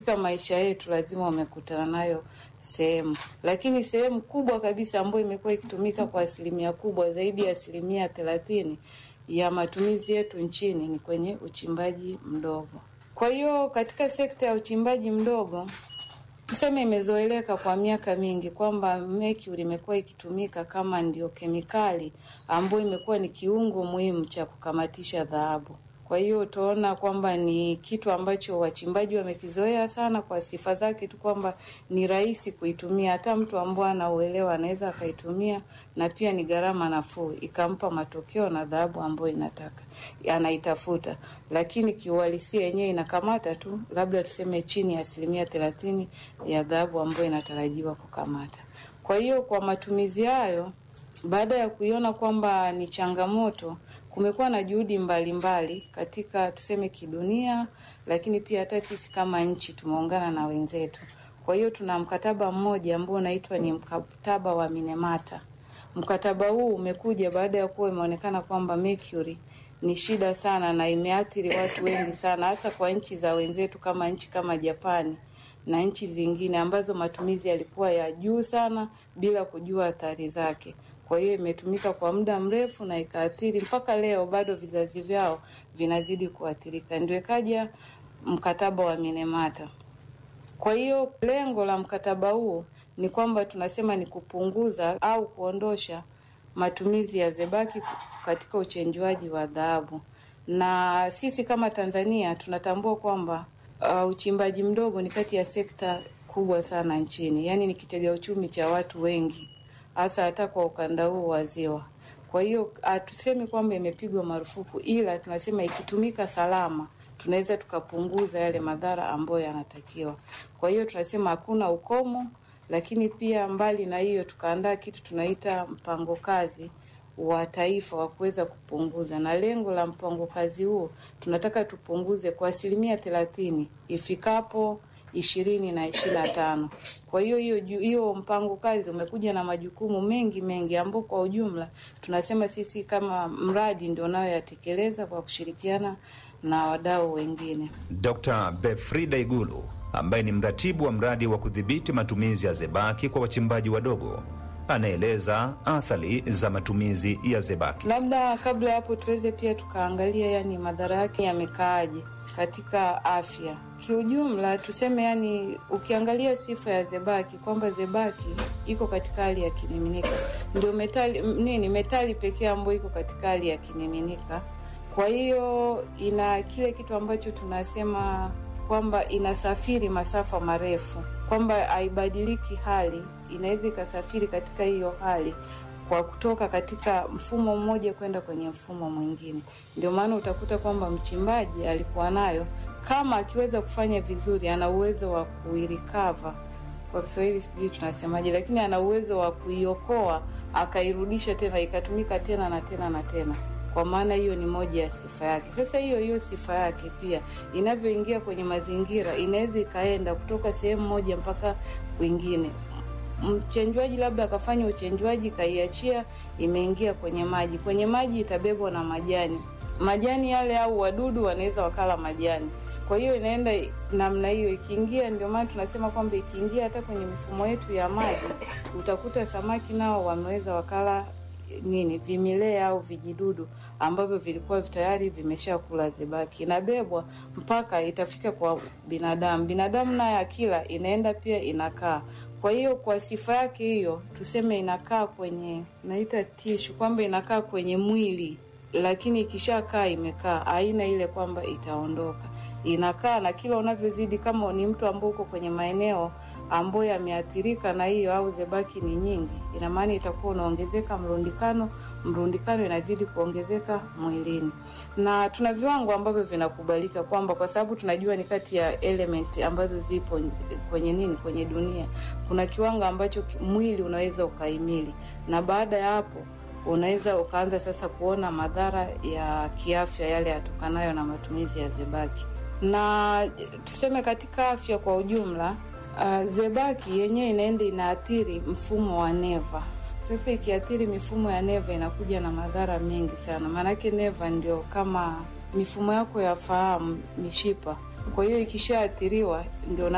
katika maisha yetu lazima umekutana nayo sehemu, lakini sehemu kubwa kabisa ambayo imekuwa ikitumika kwa asilimia kubwa zaidi ya asilimia thelathini ya matumizi yetu nchini ni kwenye uchimbaji mdogo. Kwa hiyo katika sekta ya uchimbaji mdogo tuseme imezoeleka kwa miaka mingi kwamba mercury imekuwa ikitumika kama ndio kemikali ambayo imekuwa ni kiungo muhimu cha kukamatisha dhahabu. Kwa hiyo utaona kwamba ni kitu ambacho wachimbaji wamekizoea sana kwa sifa zake tu kwamba ni rahisi kuitumia, hata mtu ambaye anauelewa anaweza akaitumia, na pia ni gharama nafuu, ikampa matokeo na dhahabu ambayo inataka anaitafuta, lakini kiuhalisia yenyewe inakamata tu labda tuseme chini ya asilimia thelathini ya dhahabu ambayo inatarajiwa kukamata. Kwa hiyo kwa matumizi hayo baada ya kuiona kwamba ni changamoto, kumekuwa na juhudi mbalimbali mbali katika tuseme kidunia, lakini pia hata sisi kama nchi tumeungana na wenzetu. Kwa hiyo tuna mkataba mmoja ambao unaitwa ni mkataba wa Minamata. Mkataba huu umekuja baada ya kuwa imeonekana kwamba mercury ni shida sana na imeathiri watu wengi sana, hata kwa nchi za wenzetu kama nchi kama Japani na nchi zingine ambazo matumizi yalikuwa ya juu sana bila kujua athari zake. Kwa hiyo imetumika kwa muda mrefu na ikaathiri mpaka leo, bado vizazi vyao vinazidi kuathirika. Ndio ikaja mkataba wa Minamata. Kwa hiyo lengo la mkataba huo ni kwamba tunasema ni kupunguza au kuondosha matumizi ya zebaki katika uchenjuaji wa dhahabu, na sisi kama Tanzania tunatambua kwamba uh, uchimbaji mdogo ni kati ya sekta kubwa sana nchini, yaani ni kitega uchumi cha watu wengi hasa hata kwa ukanda huu wa Ziwa. Kwa hiyo hatusemi kwamba imepigwa marufuku, ila tunasema ikitumika salama tunaweza tukapunguza yale madhara ambayo yanatakiwa. Kwa hiyo tunasema hakuna ukomo, lakini pia mbali na hiyo tukaandaa kitu tunaita mpango kazi wa taifa wa kuweza kupunguza, na lengo la mpango kazi huo tunataka tupunguze kwa asilimia thelathini ifikapo ishirini na ishirini na tano. Kwa hiyo hiyo hiyo mpango kazi umekuja na majukumu mengi mengi, ambao kwa ujumla tunasema sisi kama mradi ndio nayoyatekeleza kwa kushirikiana na wadau wengine. Dr. Befrida Igulu ambaye ni mratibu wa mradi wa kudhibiti matumizi ya zebaki kwa wachimbaji wadogo anaeleza athari za matumizi ya zebaki. Labda kabla ya hapo tuweze pia tukaangalia, yani madhara yake yamekaaje katika afya kiujumla. Tuseme yani, ukiangalia sifa ya zebaki kwamba zebaki iko katika hali ya kimiminika, ndio metali nini, metali pekee ambayo iko katika hali ya kimiminika. Kwa hiyo ina kile kitu ambacho tunasema kwamba inasafiri masafa marefu, kwamba haibadiliki hali, inaweza ikasafiri katika hiyo hali kwa kutoka katika mfumo mmoja kwenda kwenye mfumo mwingine. Ndio maana utakuta kwamba mchimbaji alikuwa nayo, kama akiweza kufanya vizuri, ana uwezo wa kuirikava, kwa Kiswahili sijui tunasemaje, lakini ana uwezo wa kuiokoa akairudisha tena ikatumika tena na tena na tena kwa maana hiyo ni moja ya sifa yake. Sasa hiyo hiyo sifa yake pia inavyoingia kwenye mazingira, inaweza ikaenda kutoka sehemu moja mpaka kwingine. Mchenjwaji labda akafanya uchenjwaji, kaiachia, imeingia kwenye maji. Kwenye maji itabebwa na majani, majani yale au wadudu wanaweza wakala majani. Kwa hiyo inaenda namna hiyo, ikiingia. Ndio maana tunasema kwamba ikiingia hata kwenye mifumo yetu ya maji, utakuta samaki nao wameweza wakala nini vimilea au vijidudu ambavyo vilikuwa tayari vimeshakula zebaki, inabebwa mpaka itafika kwa binadamu. Binadamu naye akila inaenda pia inakaa. Kwa hiyo kwa sifa yake hiyo, tuseme inakaa kwenye naita tishu, kwamba inakaa kwenye mwili, lakini ikishakaa imekaa, haina ile kwamba itaondoka, inakaa. Na kila unavyozidi, kama ni mtu ambao uko kwenye maeneo ambayo yameathirika na hiyo au zebaki ni nyingi, ina maana itakuwa unaongezeka mrundikano, mrundikano inazidi kuongezeka mwilini, na tuna viwango ambavyo vinakubalika kwamba, kwa sababu tunajua ni kati ya element ambazo zipo kwenye nini, kwenye dunia, kuna kiwango ambacho mwili unaweza ukaimili, na baada ya hapo unaweza ukaanza sasa kuona madhara ya kiafya yale yatokanayo na matumizi ya zebaki, na tuseme katika afya kwa ujumla Uh, zebaki yenyewe inaenda inaathiri mfumo wa neva. Sasa ikiathiri mifumo ya neva inakuja na madhara mengi sana, maanake neva ndio kama mifumo yako ya fahamu, mishipa. Kwa hiyo ikishaathiriwa ndio